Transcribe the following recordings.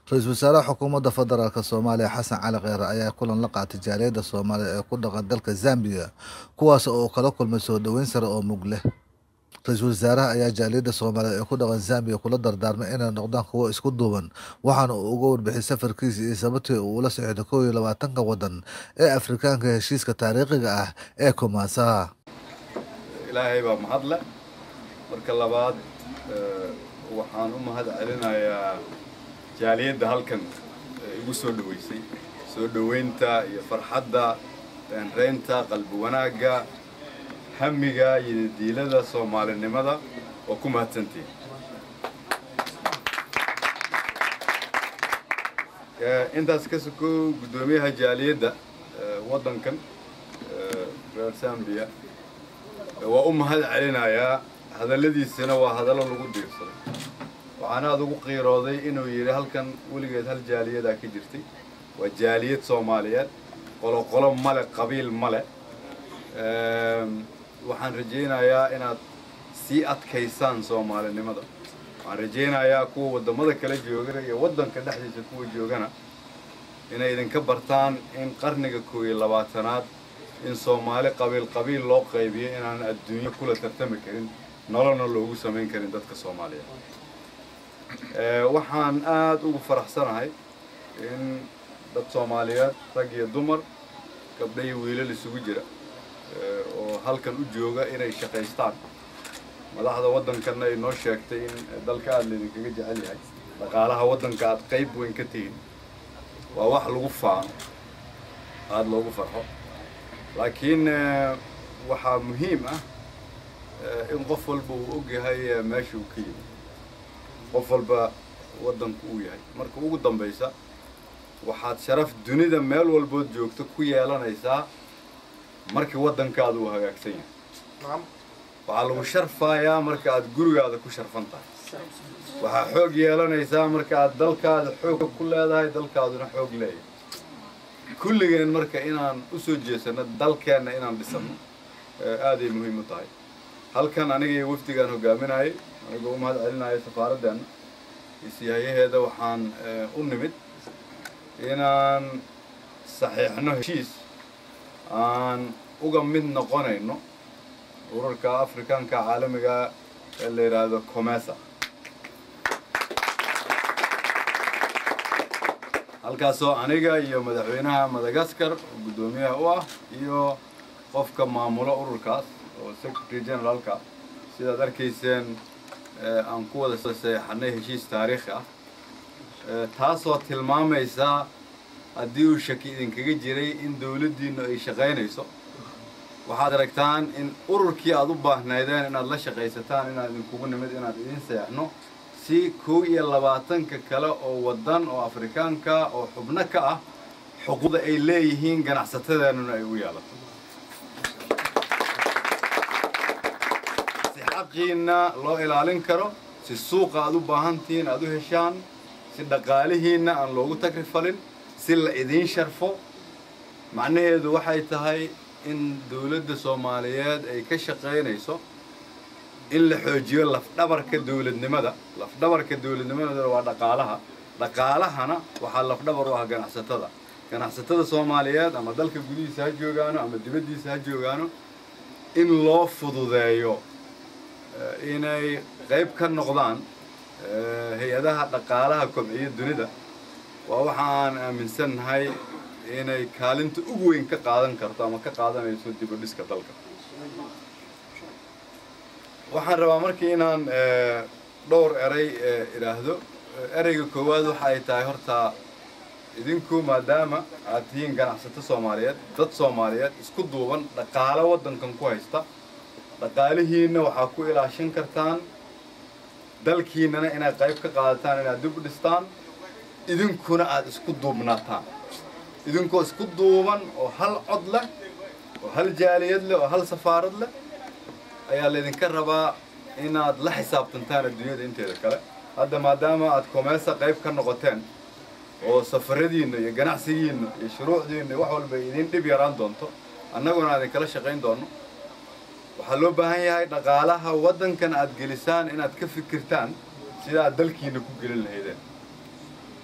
ra-iisul wasaaraha xukuumadda federaalk soomaaliya xasan cali kheyre ayaa kulan la qaatay jaaliyadda soomaaliya ee ku dhaqan dalka zambiya kuwaas oo kala kulmay soo dhoweyn sare oo mug leh ra-iisul wasaaraha ayaa jaaliyadda soomaaliya ee ku dhaqan zambiya kula dardaarmay inay noqdaan kuwo isku duuban waxaana uu uga warbixiyay safarkiisa iyo sababtii uu ula socday kow iyo labaatanka waddan ee afrikaanka heshiiska taariikhiga ah ee kumaasaha ilaahay baa mahadle marka labaad waxaan u mahad celinayaa jaaliyadda halkan igu soo dhoweysay soo dhoweynta iyo farxadda reenreynta qalbi wanaagga hamiga iyo diilada soomaalinimada oo ku mahadsantihin intaas ka sokow guddoomiyaha jaaliyadda waddankan reer zambiya waa u mahad celinayaa hadalladiisana waa hadallo lagu diirsaday waxaana aad ugu qiirooday inuu yidhi halkan weligeed hal jaaliyadaa ka jirtay waa jaaliyad soomaaliyeed qoloqolo male qabiil male waxaan rajaynayaa inaad sii adkaysaan soomaalinimada waxaan rajaynayaa kuwa waddamada kala joogana iyo waddanka dhexdiisa kuwa joogana inay idinka bartaan in qarniga koob iyo labaatanaad in soomaali qabiil qabiil loo qaybiyo inaan adduunyo kula tartami karin nololna loogu samayn karin dadka soomaaliya waxaan aada ugu faraxsanahay in dad soomaaliyeed rag iyo dumar gabdha iyo wiilal isugu jira oo halkan u jooga inay shaqaystaan madaxda waddankanna ay noo sheegtay in dalka aada laydinkaga jecel yahay dhaqaalaha waddanka aad qayb weyn ka tihiin waa wax lagu faano aada loogu farxo laakiin waxaa muhiim ah in qof walba uu og yahay meesha uu ka yimi qof walba waddanku uu yahay marka ugu dambaysa waxaad sharaf dunida meel walbood joogto ku yeelanaysaa markii waddankaada uu hagaagsan yahay waxaa lagu sharfayaa marka aad gurigaada ku sharfan tahay waxaa xoog yeelanaysaa marka aad dalkaada xoog ku leedahay dalkaaduna xoog leeyahay kulligeen marka inaan u soo jeesano dalkeenna inaan dhisano aaday muhiim u tahay halkan aniga iyo wafdigaan hogaaminayay anigoo u mahad celinaya safaaraddeena isyahayaheeda waxaan u nimid inaan saxiixno heshiis aan uga mid noqonayno urarka afrikaanka caalamiga ee la yidhaahdo comesa halkaasoo aniga iyo madaxweynaha madagaskar oo guddoomiyaha u ah iyo qofka maamulo ururkaas oo secretary generaalka sidaad arkayseen aan ku wada saxeexanay heshiis taariikhi ah taasoo tilmaamaysa haddii uu shaki idinkaga jiray in dawladdiinnu ay shaqaynayso waxaad aragtaan in ururkii aad u baahnaydeen inaad la shaqaysataan inaad idinkugu nimid inaad idiin seexno si kow iyo labaatanka kale oo waddan oo afrikaanka oo xubno ka ah xuquuqda ay leeyihiin ganacsatadeennuna ay u yeelato si xaqiinna loo ilaalin karo si suuqa aad u baahantihiin aad u heshaan si dhaqaalihiinna aan loogu tagrifalin si la idiin sharfo macnaheedu waxay tahay in dawladda soomaaliyeed ay ka shaqaynayso in la xoojiyo lafdhabarka dawladnimada lafdhabarka dawladnimadana waa dhaqaalaha dhaqaalahana waxaa lafdhabar u ah ganacsatada ganacsatada soomaaliyeed ama dalka gudihiisa ha joogaano ama dibaddiisa ha joogaano in loo fududeeyo inay qayb ka noqdaan hay-adaha dhaqaalaha kobciya dunida waa waxa aan aaminsannahay inay kaalinta ugu weyn ka qaadan karto ama ka qaadanayso dib u dhiska dalka waxaan rabaa markii inaan dhowr eray idhaahdo ereyga koowaad waxa ay tahay horta idinku maadaama aad tihiin ganacsato soomaaliyeed dad soomaaliyeed isku duuban dhaqaalo waddankan ku haysta dhaqaalihiinna waxaa ku ilaashan kartaan dalkiinnana inaad qayb ka qaadataan inaad dib u dhistaan idinkuna aad isku duubnaataan idinkoo isku duuban oo hal cod leh oo hal jaaliyad leh oo hal safaarad leh ayaa laydinka rabaa inaad la xisaabtantaan adduunyada inteeda kale hadda maadaama aad komeesa qayb ka noqoteen oo safaradiinna iyo ganacsigiinna iyo shuruucdiinna wax walba idiin dhib yaraan doonto annaguna aan idinkala shaqayn doonno waxaa loo baahan yahay dhaqaalaha waddankan aad gelisaan inaad ka fikirtaan sida aad dalkiina ku gelin lahaydeen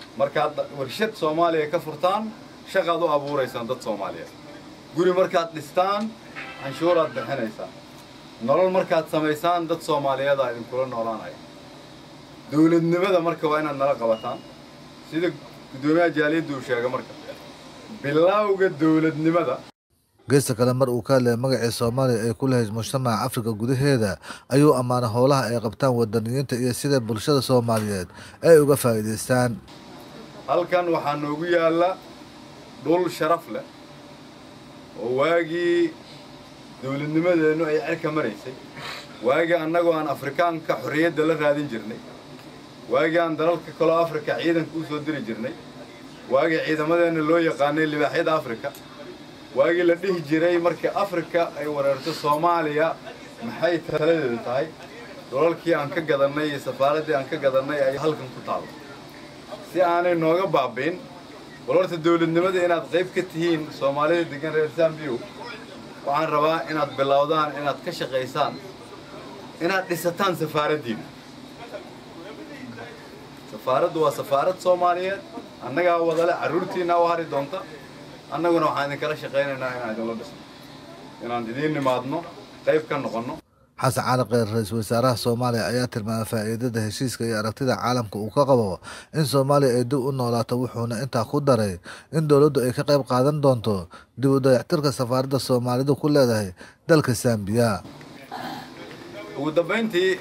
markaad warshad soomaaliya ka furtaan shaqaad u abuuraysaan dad soomaaliyeed guri markaad dhistaan canshuuraad bixinaysaan nolol markaad samaysaan dad soomaaliyeed aa idinkula noolaanaya dowladnimada marka waa inaad nala qabataan sida guddoomiyaha jaaliyadda uu sheega marka bilowga dowladnimada geesta kale mar uu ka hadlaya magacii soomaaliya ay ku lahayd mujtamaca afrika gudaheeda ayuu ammaanay howlaha ay qabtaan wadaniyiinta iyo sida bulshada soomaaliyeed ay uga faa'iidaystaan halkan waxaa noogu yaalla dhul sharaf leh oo waagii dowladnimadeennu ay cerka maraysay waagii annagoo aan afrikaanka xorriyadda la raadin jirnay waagii aan dalalka kaloo afrika ciidanka u soo diri jirnay waagii ciidamadeenna loo yaqaanay libaaxyada afrika waagii la dhihi jiray markii afrika ay wareerto soomaaliya maxay taladeedu tahay dolalkii aan ka gadannay iyo safaaraddii aan ka gadannay ay halkan ku taalla si aanay nooga baabi'in bal horta dowladnimada inaad qayb ka tihiin soomaalida degan reer zambiyo waxaan rabaa inaad bilowdaan inaad ka shaqaysaan inaad dhisataan safaaraddiina safaaraddu waa safaarad soomaaliyeed annagaa wadale carruurtiinaa u hari doonta annaguna waxaan idinkala shaqaynaynaa inaan idinla dhisno inaan idiin nimaadno qayb ka noqonno xasan cali kheyr ra-iisul wasaaraha soomaaliya ayaa tilmaamay faa'iidada heshiiska iyo aragtida caalamka uu ka qabo in soomaaliya ay dib u noolaato wuxuuna intaa ku daray in dowladdu ay ka qayb qaadan doonto dib u dayactirka safaaradda soomaalidu ku leedahay dalka sambiya ugu dambayntii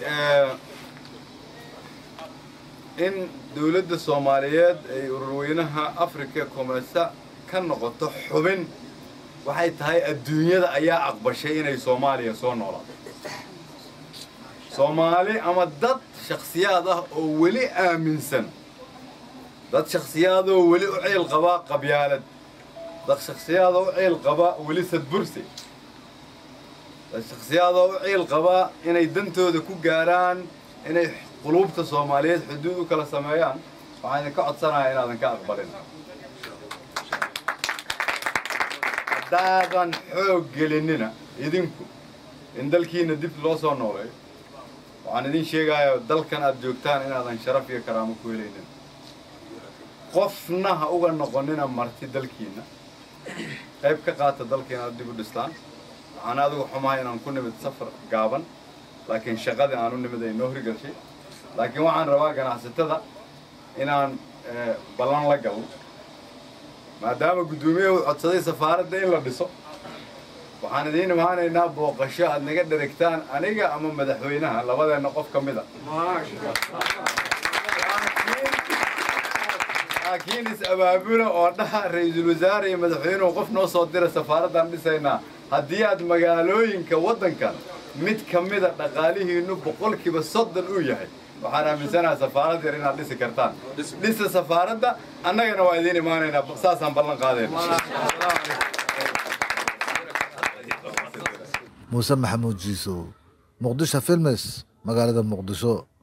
in dowladda soomaaliyeed ay ururweynaha africa comesa ka noqoto xubin waxay tahay adduunyada ayaa aqbashay inay soomaaliya soo noolaato soomaali ama dad shakhsiyaad ah oo weli aaminsan dad shakhsiyaadoo weli u ceyl qaba qabyaalad dad shakhsiyaadoo u ceyl qaba weli sadbursi dad shakhsiyaadoo u ceyl qaba inay dantooda ku gaaraan inay quluubta soomaaliyeed xuduud u kala sameeyaan waxaan idinka codsanayaa inaadan ka aqbalin haddaadan xoog gelinina idinku in dalkiina dib loo soo nooleeyo waxaan idin sheegayaa dalkan aad joogtaan inaadan sharaf iyo karaamo ku helaynin qofna ha uga noqonina marti dalkiina qayb ka qaata dalka inaad dib u dhistaan waxaan adigu xumahay inaan ku nimid safar gaaban laakiin shaqadii aan u nimid ay noo hirgashay laakiin waxaan rabaa ganacsatada inaan ballan la galno maadaama guddoomiyahu codsaday safaaradda in la dhiso waxaan idiin imaanaynaa booqasho aad naga dherigtaan aniga ama madaxweynaha labadeenna qof ka mid a laakiin is-abaabula oo dhaha ra-iisul wasaare iyo madaxweynuhu qof noo soo dira safaaraddaan dhisaynaa haddii aad magaalooyinka waddankan mid ka mida dhaqaalihiinnu boqolkiiba soddon uu yahay waxaan aaminsanaha safaarad yar inaad dhisi kartaan dhisa safaaradda annagana waa idiin imaanaynaa saasaan ballan qaadayna muuse maxamuud jiisow muqdisho filmes magaalada muqdisho